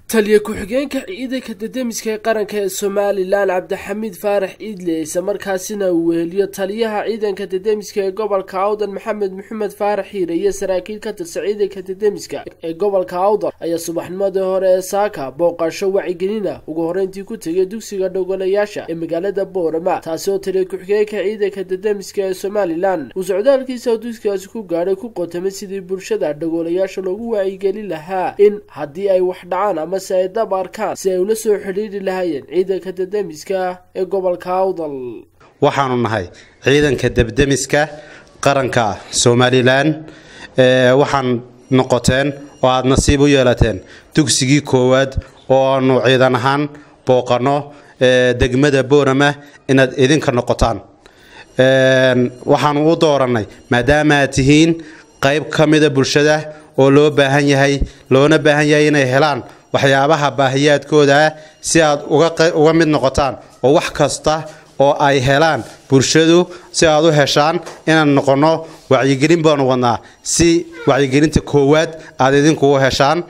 taliya ku-xigeenka ciidanka dadamiska ee qaranka ee somalilan cabdixamiid faarax iidle isla markaasina uu weheliyo taliyaha ciidanka dadamiska ee gobolka awdal maxamed maxamed faarax hiire iyo saraakiil ka tirsan ciidanka dadamiska ee gobolka awdal ayaa subaxnimadii hore ee saaka booqasho wacigelina ugu horeyntii ku tegay dugsiga dhogolayaasha ee magaalada boorama taasi oo taliya ku-xigeenka ciidanka dadamiska ee somalilan uu socdaalkiisa dugsigaasi ku gaadhay ku qotamay sidii bulshada dhogolayaasha loogu wacigelin lahaa in haddii ay wax dhacaan ama si ay dab arkaan si ay ula soo xidhiiri lahaayeen ciidanka dadamiska ee gobolka awdal waxaanu nahay ciidanka debdemiska qaranka somalilan waxaan noqoteen oo aada nasiib u yeelateen dugsigii koowaad oo aanu ciidan ahaan booqanno degmada boorama inaad idinka noqotaan waxaanu u doorannay maadaama aad tihiin qayb ka mida bulshada oo loo baahan yahay loona baahan yahay inay helaan waxyaabaha baahiyaadkooda ah si aad uga mid noqotaan oo wax kasta oo ay helaan bulshadu si aad u heshaan inaan noqonno wacyigelin baanu wadnaa si wacyigelinta koowaad aad idinkugu heshaan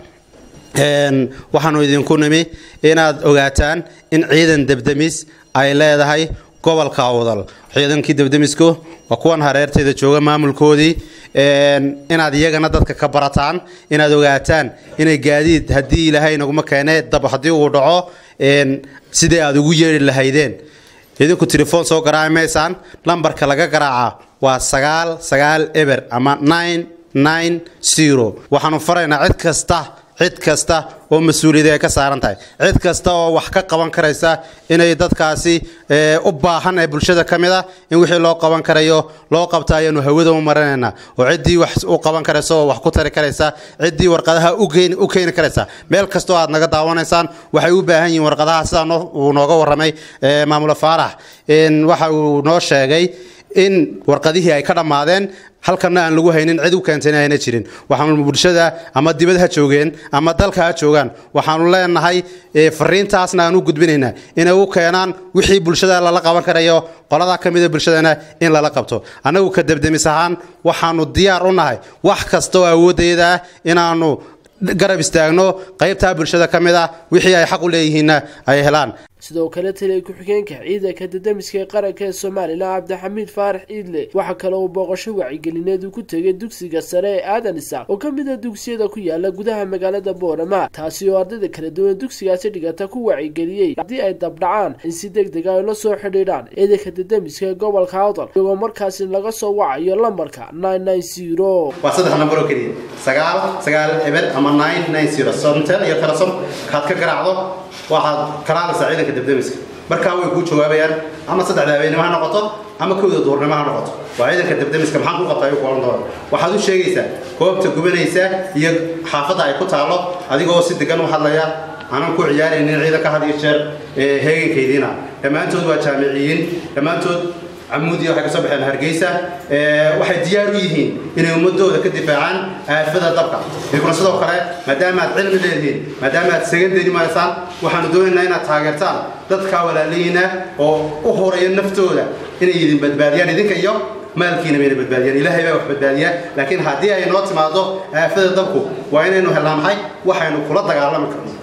waxaanu idinku nimi inaad ogaataan in ciidan debdemis ay leedahay gobolka awdal ciidankii debdemisku waa kuwan hareertayda jooga maamulkoodii inaad iyagana dadka ka barataan inaad ogaataan inay gaadiid haddii ilaahay naguma keene dab haddii uu dhaco sidai aad ugu yeeri lahaydeen idinku telefoon soo garaaci maysaan lambarka laga garaaca waa sagaal sagaal eber ama nine nine zero waxaanu faraynaa cid kasta cid kasta oo mas-uuliyada ay ka saaran tahay cid kasta oo wax ka qaban karaysa inay dadkaasi u baahan ee bulshada ka mid a in wixii loo qaban karayo loo qabta ayaanu hawada u marinaynaa oo ciddii wax u qaban karaysa oo wax ku tari karaysa ciddii warqadaha u keeni karaysa meel kastoo aad naga daawanaysaan waxay u baahan yihiin warqadaha sidaa uu nooga warramay maamula faarax waxa uu noo sheegay in warqadihii ay ka dhammaadeen halkana aan lagu haynin cid u keentayna ayna jirin waxaanu bulshada ama dibad ha joogeen ama dalka ha joogaan waxaanu leenahay fariintaasna aan u gudbinaynaa inay u keenaan wixii bulshada lala qaban karayo qoladaa ka mida bulshadana in lala qabto annagu ka debdemis ahaan waxaanu diyaar u nahay wax kasta oo awoodayda ah inaanu garab istaagno qaybtaa bulshada ka mid ah wixii ay xaq u leeyihiinna ay helaan sidoo kale taliya ku-xigeenka ciidanka dadamiska ee qaranka ee somalilan cabdixamiid faarax iidle waxaa kale uu booqasho wacigelineed uu ku tegay dugsiga sare ee aadan isaaq oo ka mid a dugsiyada ku yaala gudaha magaalada boorama taasi oo ardayda kala duwan dugsigaasi dhigata ku wacigeliyey haddii ay dabdhacaan in si deg dega ay la soo xidhiidhaan ciidanka dadamiska ee gobolka awdal iyagoo markaasi laga soo wacayo lambarka nine nine zero waa saddex nambar oo keliya sagaal sagaal eber ama nine nine zero somtel iyo telesom kaad ka garaacdo waxaad kalaadaysaa ciidanka debdemiska markaa way kuu jawaabayaan ama saddexda habeenimo ha noqoto ama kowda duurnimo ha noqoto waa ciidanka debdemiska maxaan ku qabta ayuu kuohan doona waxaad u sheegaysaa goobta gubanaysa iyo xaafadda ay ku taallo adigoo si degan u hadlaya aanan ku ciyaaraynin ciidanka had iyo jeer heegankaydiina dhammaantood waa jaamiciyiin dhammaantood camuudiya waxay ka soo baxeen hargeysa waxay diyaar u yihiin inay ummadooda ka difaacaan aafada dabka idinkuna sidoo kale maadaama aad cilmi leedihiin maadaama aad sagandeni maysaan waxaanu doonaynaa inaad taageertaan dadka walaalihiina oo u horaya naftooda inay idin badbaadiyaan idinka iyo maalkiina bayna badbaadiyaan ilaahay baa wax badbaadiyaa laakiin haddii ay noo timaado aafada dabku waa inaynu helnaa maxay waxaynu kula dagaalami karno